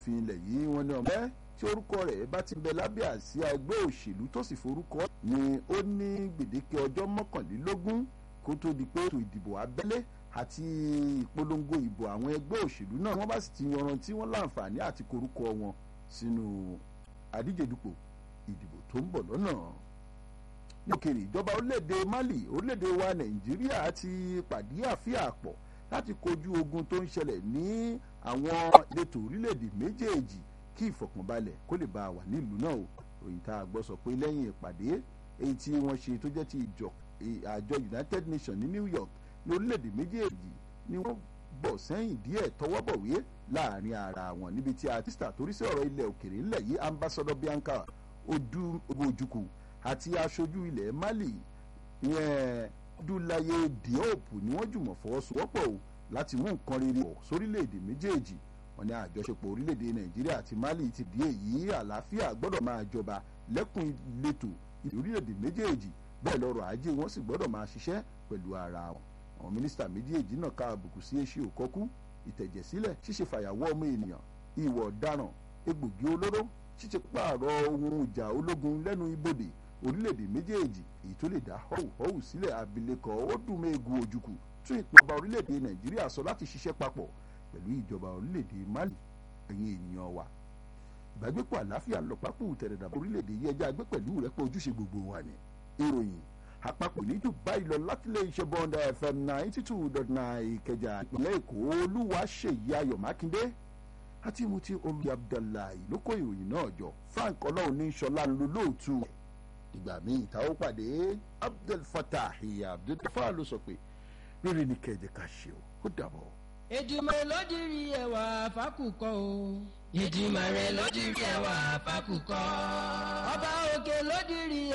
fi ilẹ̀ yìí wọ́n ní ọmọ ẹ́ tí orúkọ rẹ̀ bá ti bẹ lábẹ́ àsíá ẹgbẹ́ òṣèlú tó sì forúkọ ni ó ní gbèdéke ọjọ́ mọ́kànlélógún kó tó di pé ètò ìdìbò abẹ́lé àti ìpolongo ìbò àwọn ẹgbẹ́ òṣèlú náà wọ́n bá sì ti yanrantí wọ́n láǹfààní àti korúkọ wọn sínú àdíjedupò ìdìbò tó ń bọ̀ lọ́nà ní òkèèrè ìjọba orílẹ̀-èdè Mali orílẹ̀-èdè wa Nàìjíríà ti pàdé àfíà pọ̀ láti kojú ogun tó ń ṣẹlẹ̀ ní àwọn ìletò orílẹ̀-èdè méjèèjì kí ìfọ̀kànbalẹ̀ kó lè bá a wà nílùú náà o òyìn tá a gbọ́ sọ pé lẹ́yìn ìpàdé èyí tí wọ́n ṣe tó jẹ́ ti ìjọ àjọ United Nations ní New York ní orílẹ̀-èdè méjèèjì ni wọ́n bọ̀ sẹ́yìn díẹ̀ tọwọ́bọ̀wé láàrin ara wọn níbi tí artista torí sí ọ̀rọ̀ ilẹ̀ òkèrè ńlẹ̀ yìí ambassador Bianca Ojukwu àti aṣojú ilẹ̀ Mali ìyẹn Dúláyé Diop ni wọ́n jùmọ̀ fọwọ́sowọ́pọ̀ o láti mú nǹkan rere ọ̀ sórílẹ̀-èdè méjèèjì wọ́n ní àjọṣepọ̀ orílẹ̀-èdè Nàìjíríà àti Mali ti di èyí àlàáfíà gbọ́dọ̀ máa jọba lẹ́kùn ìletò orílẹ̀-èdè méjèèjì bẹ́ẹ̀ lọ́rọ̀ ajé wọn sì gbọ́dọ̀ máa ṣiṣẹ́ pẹ̀lú ara wọn àwọn mínísítà méjèèjì náà ká àbùkù sí èṣì òkọ́kú ìtẹ̀jẹ̀sílẹ̀ ṣíṣe fàyàwọ́ ọmọ ènìyàn ìwọ̀ ọ̀daràn egbògi olóró ṣíṣe pààrọ̀ ohun ìjà ológun lẹ́nu ibodè orílẹ̀-èdè méjèèjì èyí tó lè dá họ́wùhọ́wù sílẹ̀ abilékọ Odúmẹ́gu Ojukwu tún ìpọba orílẹ̀-èdè Nàìjíríà sọ láti ṣiṣẹ́ papọ̀ pẹ̀lú ìjọba orílẹ̀-èdè Mali ẹ̀yin ènìyàn wa ìbágbépọ̀ àláfíà ńlọpápọ̀ tẹ̀rẹ̀dàbọ̀ orílẹ̀-èdè yìí ẹja gbé pẹ̀lú rẹ́pọ̀ ojúṣe gbogbo wa ni ìròyìn àpapọ̀ ní Dubai lọ láti lè ṣe bọ́ńdà FM ninety two dot nine Ìkẹjà ìpínlẹ̀ Èkó Olúwaṣèyí Ayọ̀ Mákindé àti Muti omi Abdullahi ló kó ìròyìn náà jọ Frank ọlọ́run ní sọlá ń lo lóòtú ìgbà míì tá ó pàdé Abdul Fatah Abdul Fatah ló sọ pé rírì ní kẹjẹ ká ṣe o ó dàbọ̀. Èdùmàrè ló dirí ẹwà fákùkọ o. Èdùmàrè ló dirí ẹwà fákùkọ. ọba òkè ló dirí